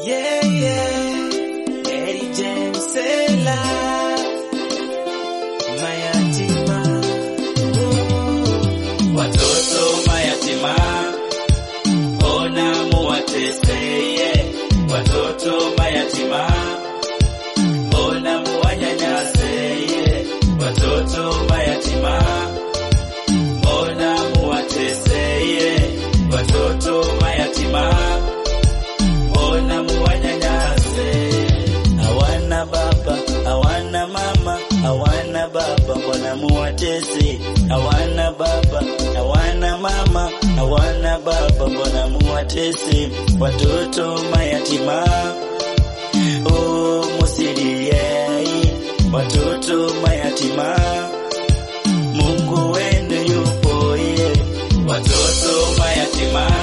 Yeah, yeah. Mary Jane Sela. Mayatima. Oh. Watoto mayatima, ona muwateseye. Watoto mayatima, ona muwanyanyaseye. Watoto mayatima, ona muwateseye. Watoto mayatima, ona muwanyanyase. Hawana baba, hawana mama, hawana baba, mbona muwatese? Hawana baba, hawana mama, hawana baba, mbona muwatese? Watoto mayatima, oh musiliei, watoto mayatima, Mungu wenu yupo ye, watoto mayatima